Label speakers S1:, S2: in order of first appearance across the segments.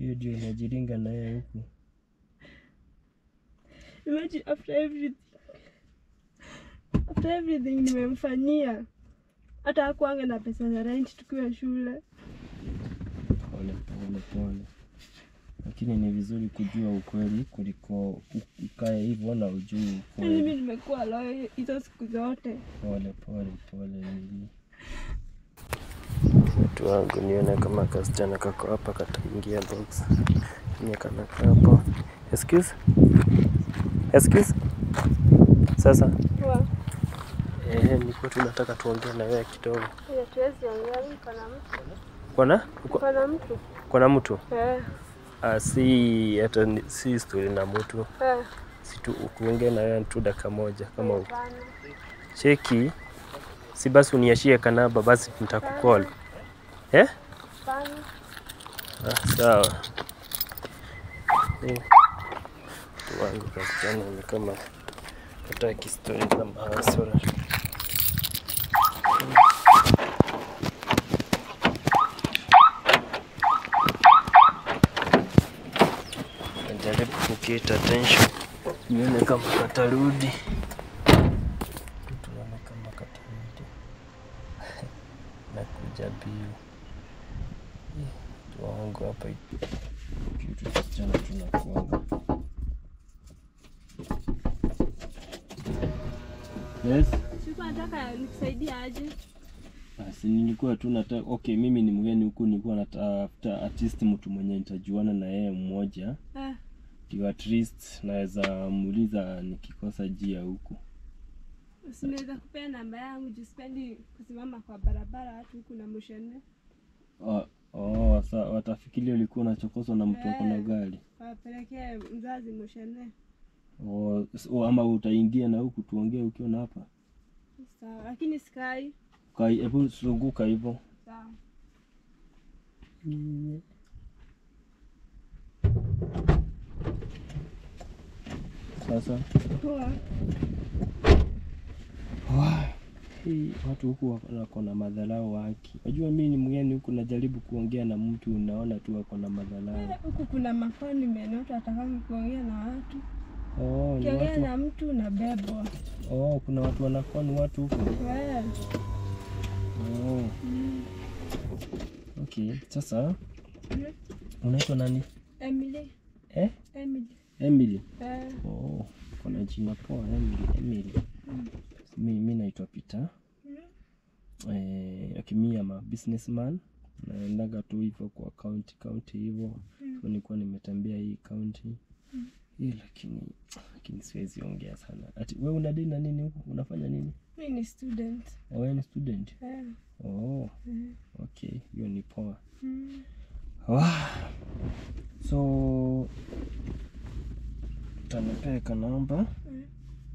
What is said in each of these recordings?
S1: hiyo ndio inajiringa na yeye huku
S2: Imagine after everything. After everything nimemfanyia. Hata hakuanga na pesa za rent tukiwa shule.
S1: pole pole pole lakini ni vizuri kujua ukweli kuliko u- ukae hivyo na ujui
S2: Yaani
S1: ukweli
S2: mimi nimekuwa loyo hizo siku zote.
S1: pole pole pole Lili. Watu wangu nione kama kasichana kako hapa kataingia box nye kanaka hapo excuse excuse sasa
S2: Kwa
S1: eh, nilikuwa tunataka tuongee na wewe kidogo
S2: hiyo tuwezi ongea mimi kana mtu.
S1: kwana
S2: Kana mtu.
S1: kwana mtu
S2: Eh.
S1: ah, si hata ni- si story na mtu
S2: Eh.
S1: si tu kuongea na wewe tu dakika moja kama uko
S2: Hapana.
S1: cheki si basi uniashie kanaba basi nitakukol eh
S2: Hapana.
S1: Ah, sawa. Eh, Mtu wangu kasichana ni kama hataki stori za mahasura. Najaribu kukita attention nione kama katarudi. Tuone kama katarudi. Nakuja biu wangu hapa kitu kisichana tunakuanga yes
S2: Sikuwa nataka nikusaidie aje.
S1: basi nilikuwa tu nata okay mimi ni mgeni huku nilikuwa natafuta at least mtu mwenye nitajuana na yeye mmoja
S2: Eh.
S1: ndio at least naweza muuliza nikikosa jia huku
S2: Usinaweza kupea namba yangu juu sipendi kusimama kwa barabara watu huku na mushene.
S1: oh, oh, sa watafikiria ulikuwa unachokoswa na mtu ako na
S2: Eh.
S1: gari
S2: Wapelekee mzazi mushene.
S1: oh, s- oh, ama utaingia na huku tuongee ukiwa na hapa
S2: Sawa, lakini sikai.
S1: Kai, hebu zunguka hivyo
S2: Sawa.
S1: sasa
S2: Poa.
S1: hii watu huku wako- wako na madharau haki. Najua mimi ni mgeni huku, najaribu kuongea na mtu, unaona tu wako na madharau.
S2: Eh, Huku kuna mafoni menota atakangi kuongea na watu.
S1: Oh, ni
S2: Ukiongea
S1: watu,
S2: na mtu unabebwa.
S1: oh, kuna watu wanakuwa ni watu huku.
S2: Eh.
S1: Oh,
S2: Mm.
S1: okay. Sasa
S2: Mm.
S1: unaitwa nani?
S2: Emily.
S1: Eh?
S2: Emily.
S1: Emily.
S2: Eh.
S1: Oh, kuna jina poa Emily. Emily.
S2: Mm.
S1: Mi, mi naitwa Peter.
S2: Mm.
S1: Eh, okay, mi ama businessman naendaga tu hivyo kwa county county hivyo
S2: Mm.
S1: so nilikuwa nimetembea hii county
S2: Mm.
S1: hii lakini lakini siwezi ongea sana ati wewe una dini na nini huko unafanya nini
S2: Mi ni student.
S1: Oh, wewe ni student
S2: Eh.
S1: oh
S2: Eh.
S1: okay hiyo ni poa
S2: Mm.
S1: Wah. so utanipeka namba
S2: Mm.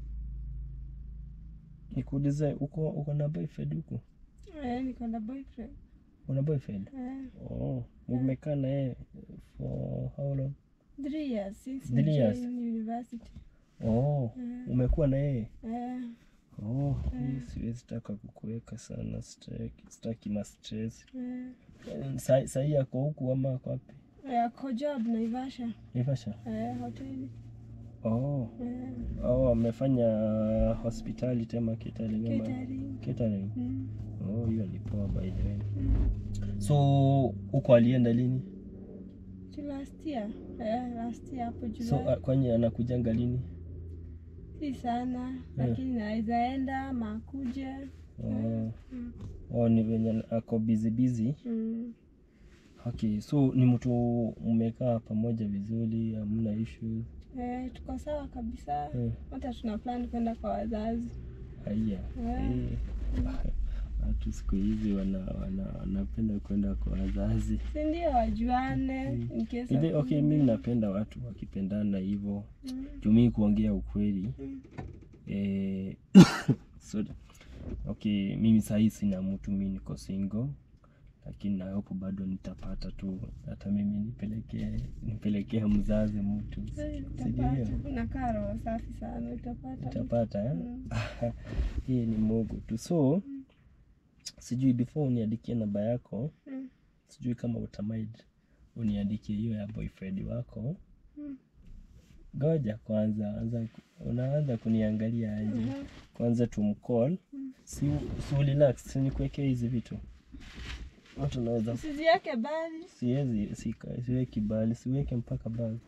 S1: nikuulize uko uko na boyfriend huko
S2: Eh, niko na boyfriend.
S1: una boyfriend
S2: Eh.
S1: oh umekaa na yeye for how long
S2: Three years since
S1: Three
S2: I
S1: years.
S2: joined university.
S1: oh
S2: Eh.
S1: umekuwa na yeye
S2: Eh.
S1: oh
S2: Mm.
S1: hii siwezi taka kukuweka sana sitaki sitaki ma stress
S2: Eh.
S1: Sa- sahii ako huku ama ako wapi
S2: Eh, Ako job Naivasha.
S1: Naivasha
S2: Eh, hoteli.
S1: oh
S2: Eh.
S1: oh amefanya hospitality ama catering ama
S2: Catering.
S1: catering
S2: Mm.
S1: oh hiyo ni poa by the way
S2: Mm.
S1: so huko alienda lini
S2: To last year. Eh, last year hapo July.
S1: so uh, kwani anakujanga lini
S2: si sana lakini naweza enda ama akuje.
S1: oh,
S2: Mm.
S1: oh ni venye ako busy busy
S2: Mm.
S1: okay so ni mtu mmekaa pamoja vizuri hamna issue
S2: Eh, tuko sawa kabisa.
S1: eh,
S2: Hata tuna plan kwenda kwa wazazi.
S1: haya
S2: Eh.
S1: eh. watu siku hizi wana, wana, wanapenda kwenda kwa wazazi
S2: Si ndio wajuane
S1: Mm.
S2: in case
S1: Ile,
S2: of-
S1: okay mimi napenda watu wakipendana hivyo
S2: Mm.
S1: jumii kuongea ukweli
S2: Mm.
S1: eh, sorry. okay mimi sahii sina mtu mi niko single lakini na hope bado nitapata tu hata mimi nipelekee nipelekee mzazi mtu
S2: Eh,
S1: Si ndio?
S2: Utapata. Unakaa roho safi sana utapata.
S1: nitapata eh?
S2: Mm.
S1: hii ni mogo tu so sijui before uniandikie namba yako
S2: Mm.
S1: sijui kama utamaid uniandikie hiyo ya boyfriend wako
S2: Mm.
S1: goja kwanza anza ku- unaanza kuniangalia aje
S2: Mhm.
S1: kwanza tumcall
S2: Mm.
S1: si, si relax si nikuwekea hizi vitu watu naweza
S2: Usiziweke bali.
S1: siwezi sika- siweki bali siweke mpaka bali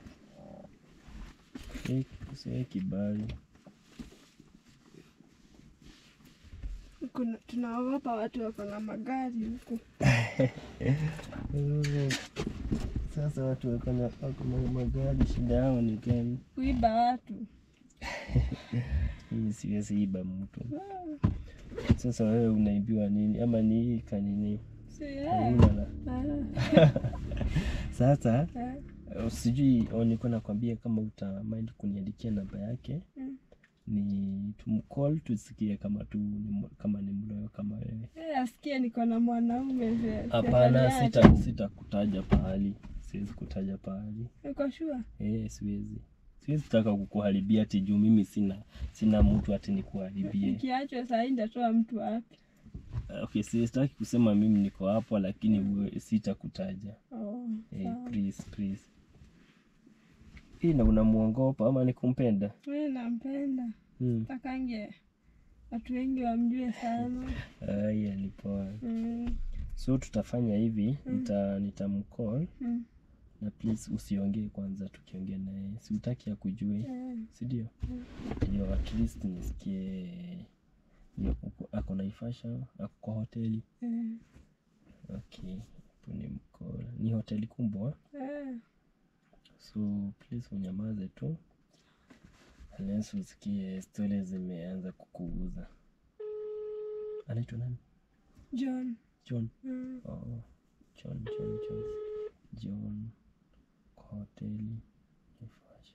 S1: Si- siweki bali
S2: Kuna tunaogopa watu wako na magari huku.
S1: Mm. sasa watu wako na wako na magari shida yao ni gani
S2: Kuiba watu.
S1: hii siwezi iba mtu sasa wewe unaibiwa nini ama ni hii kanini
S2: Si eh.
S1: Hauna la-
S2: Ah.
S1: sasa
S2: Eh.
S1: uh, sijui au nilikuwa nakwambia kama uta mind kuniandikia namba yake
S2: Mm.
S1: ni tumcall tusikie kama tu ni mo- kama ni mloyo kama wewe
S2: Eh, asikie niko na mwanaume ze-
S1: hapana
S2: ze-
S1: sita sitakutaja pahali siwezi kutaja pahali
S2: Uko sure?
S1: eh siwezi siwezi taka kukuharibia ati juu mimi sina sina mtu ati nikuharibie
S2: Nikiachwa saa hii nitatoa mtu wapi?
S1: okay sitaki kusema mimi niko hapo lakini uwe- sitakutaja
S2: Oh,
S1: eh,
S2: sawa.
S1: please please hii na unamuongopa ama nikumpenda
S2: Mimi nampenda.
S1: hmm.
S2: Takange watu wengi wamjue sana.
S1: Aya, ni poa.
S2: Mm.
S1: So tutafanya hivi, nita nitamcall
S2: Mm.
S1: na please usiongee kwanza tukiongea naye. Si utaki akujue,
S2: Eh.
S1: si ndio? Ndio at least nisikie ndio uko- ako Naivasha, ako kwa hoteli.
S2: Eh.
S1: Okay, hapo ni mcall. Ni hoteli kubwa,
S2: Eh.
S1: so please unyamaze tu. Unless usikie stori zimeanza kukuuza. Anaitwa nani?
S2: John.
S1: John.
S2: Mm.
S1: Oh, John, John, John. John kwa hoteli Naivasha.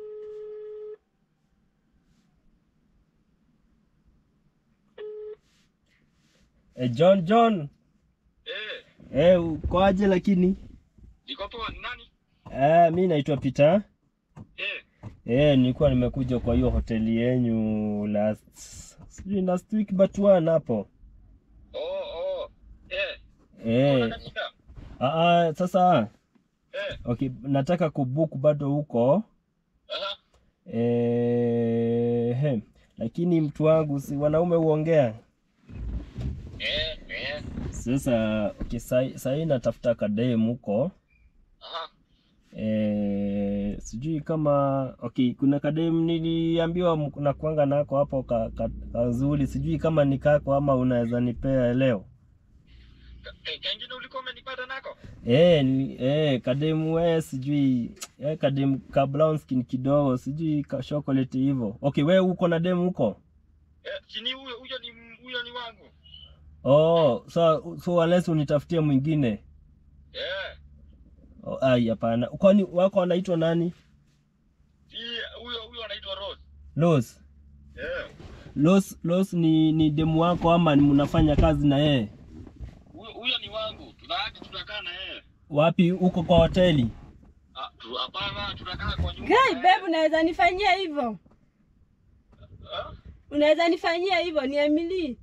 S1: Eh, John, John.
S3: Eh,
S1: Eh, ukoaje lakini?
S3: niko poa. Ni nani?
S1: Eh, mi naitwa Peter.
S3: Eh,
S1: Eh, nilikuwa nimekuja kwa hiyo hoteli yenyu last sijui last week but one hapo.
S3: oh, oh. Eh,
S1: Eh,
S3: unataka shida?
S1: ah, ah, sasa
S3: Eh,
S1: okay, nataka kubook bado huko.
S3: aha.
S1: Eh, he, lakini mtu wangu si wanaume huongea.
S3: Eh, eh,
S1: Sasa okay, sai sai natafuta kadem huko.
S3: aha.
S1: Eh, sijui kama okay, kuna kadem niliambiwa mko- nakuanga nako hapo ka, ka, kazuri, sijui kama ni kako ama unaweza nipea leo.
S3: Ka- eh, kengine ulikuwa umenipata nako?
S1: Eh, ni, eh, kadem we sijui eh, kadem ka brown skin kidogo, sijui ka chocolate hivyo. Okay, we uko na dem huko?
S3: Eh, sini huyo huyo ni huyo ni wangu.
S1: Oh, so so unless unitafutie mwingine.
S3: Eh,
S1: Oh, ai hapana. Kwani wako wanaitwa nani?
S3: si huyo huyo anaitwa Rose.
S1: Los.
S3: Eh,
S1: Los Los ni ni demu wako ama ni mnafanya kazi na yeye?
S3: huyo huyo ni wangu. Tunaaje tunakaa na yeye?
S1: Wapi huko kwa hoteli?
S3: Ah, tu- hapana, tunakaa kwa nyumba.
S2: Guy,
S3: na
S2: babe,
S3: yeye.
S2: unaweza nifanyia hivyo?
S3: Ah,
S2: Unaweza nifanyia hivyo? Ni Emily.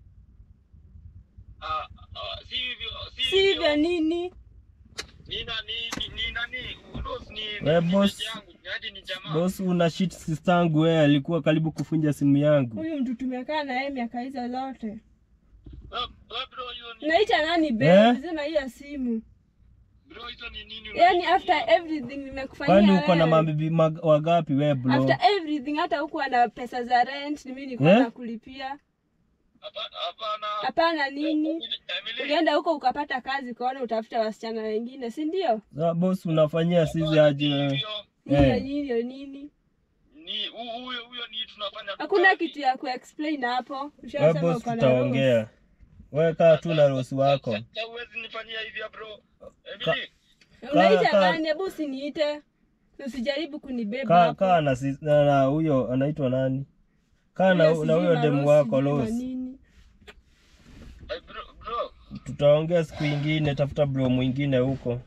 S3: ah, ah, si hivyo, si
S2: Si hivyo
S3: hivyo.
S2: nini?
S3: Ni nani ni, ni nani? Rose ni
S1: We,
S3: ni, ni
S1: boss.
S3: mate yangu. Ni hadi ni jamaa.
S1: Boss una shit sister yangu wewe alikuwa karibu kufunja simu yangu.
S2: Huyu mtu tumekaa na yeye miaka hizo zote.
S3: Eh, eh, bro, hiyo ni
S2: Naita nani
S1: Eh?
S2: babe? Zima hiyo simu.
S3: bro, hizo ni nini?
S2: Yaani
S3: unaniambia?
S2: after everything nimekufanyia
S1: Kwani uko na
S2: wewe.
S1: mabibi mag- wangapi wewe bro?
S2: After everything hata hukuwa na pesa za rent, ni mimi nilikuwa
S1: Eh?
S2: nakulipia.
S3: Hapana, hapana.
S2: Hapana nini?
S3: Emily,
S2: Ulienda huko ukapata kazi ukaona utafuta wasichana wengine, si ndio?
S1: Sasa boss unafanyia sisi
S3: hapana,
S1: aje
S3: si
S1: wewe?
S3: hivyo.
S2: Hiyo
S1: Eh.
S2: hiyo nini?
S3: Ni hu- huyo huyo ni tunafanya tu
S2: Hakuna
S3: kazi.
S2: kitu ya kuexplain hapo.
S1: Wewe
S2: Ushasema
S1: boss
S2: uko na
S1: tutaongea. Wewe kaa tu na Rosi wako.
S3: Sasa huwezi nifanyia hivi bro. Emily,
S2: rules. Unaita
S1: Kaa- kaa-
S2: nani? Hebu usiniite. Usijaribu kunibeba
S1: Kaa
S2: hapo.
S1: kaa na sis- na na huyo anaitwa nani? Kaa na
S2: Huyo
S1: na
S2: sijui
S1: huyo
S2: ma
S1: demu
S2: Rose,
S1: wako
S2: sijui ma
S1: Los.
S2: nini.
S3: eh, bro, bro.
S1: Tutaongea siku ingine, tafuta bro mwingine huko.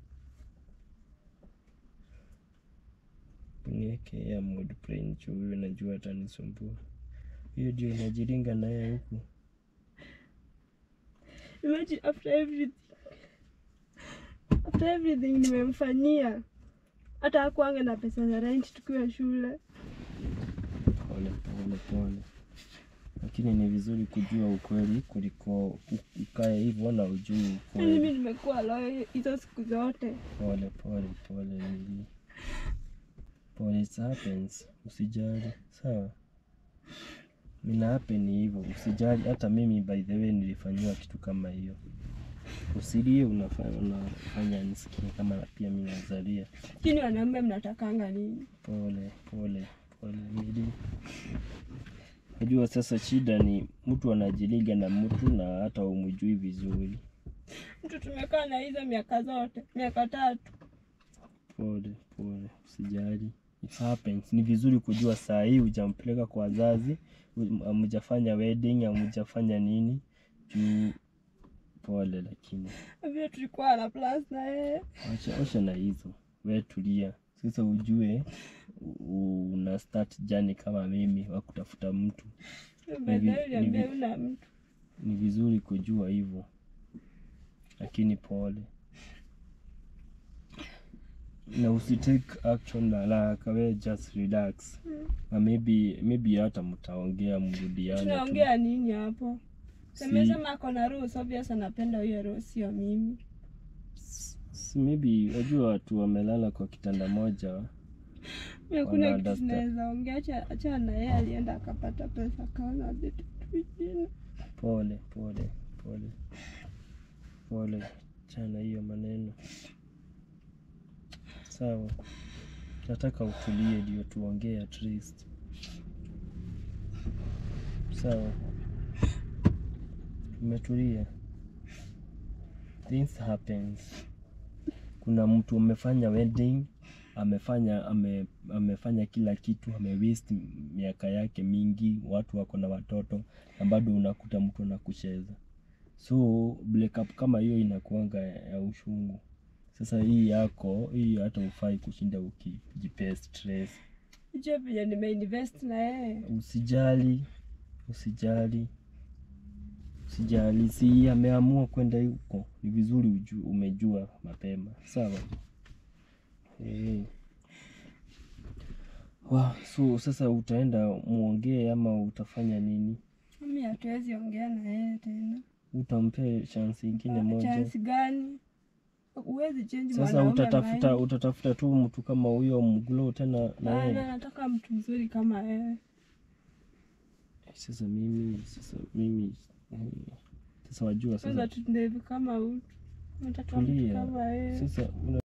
S1: Niwekea mood plane juu huyo najua atanisumbua. Hiyo ndio inajiringa naye huku.
S2: Imagine after everything. after everything nimemfanyia hata hakuange na pesa za rent tukiwa shule
S1: Pole pole pole, lakini ni vizuri kujua ukweli kuliko u- ukae hivyo na ujui
S2: Yaani
S1: ukweli.
S2: mimi nimekuwa loyo hizo siku zote
S1: Pole pole pole, Mili. Pole, it happens. Usijali, sawa. Mina happen hivyo, usijali. Hata mimi by the way nilifanyiwa kitu kama hiyo. Usilie, unafanya unafanya nisikie kama pia mimi nazalia.
S2: lakini wanaume mnatakanga nini
S1: Pole pole pole, Mili. Unajua sasa shida ni mtu anajiliga na mtu na hata umjui vizuri.
S2: mtu tumekaa na hizo miaka zote miaka tatu
S1: Pole pole, usijali. It happens. Ni vizuri kujua saa hii hujampeleka kwa wazazi, hu- hamjafanya wedding, hamjafanya nini juu. Pole, lakini
S2: vile tulikuwa na plus na yeye
S1: acha acha na hizo, we tulia sasa, ujue u- una start jani kama mimi wa kutafuta mtu.
S2: baadaye
S1: ni
S2: uliambia
S1: vi-
S2: una mtu
S1: Ni vizuri kujua hivyo, lakini pole na usitake action haraka, we just relax na maybe maybe hata mtaongea mrudiane tu.
S2: tunaongea nini hapo
S1: Si-
S2: amesema ako na rules obvious anapenda huyo rules sio mimi
S1: si maybe wajua watu wamelala kwa kitanda moja
S2: Mimi hakuna
S1: Wana
S2: kitu
S1: understand.
S2: tunaweza ongea acha acha na yeye alienda akapata pesa kaona vitu vingine
S1: pole pole pole pole chana hiyo maneno sawa nataka utulie ndio tuongee at least sawa umetulia things happens kuna mtu amefanya wedding amefanya ame, amefanya kila kitu ame waste miaka yake mingi watu wako na watoto na bado unakuta mtu anakucheza so breakup kama hiyo inakuanga ya ushungu sasa hii yako hii hata ufai kushinda ukijipea stress
S2: hicho vile nimeinvest na yeye
S1: usijali usijali usijali si ameamua kwenda huko ni vizuri uju, umejua mapema sawa Eh. Wa, so sasa utaenda muongee ama utafanya nini
S2: mimi hatuwezi ongea na yeye tena
S1: utampea chance ingine moja
S2: chance gani huwezi change
S1: sasa
S2: mwanaume
S1: utatafuta
S2: mind.
S1: utatafuta tu mtu kama huyo mglo tena na
S2: Hapana,
S1: yeye
S2: nataka mtu mzuri kama wewe
S1: sasa mimi sasa mimi eh, sasa wajua
S2: kwanza
S1: sasa
S2: tu ndevu kama utu nataka mtu
S1: tulia
S2: kama wewe
S1: sasa una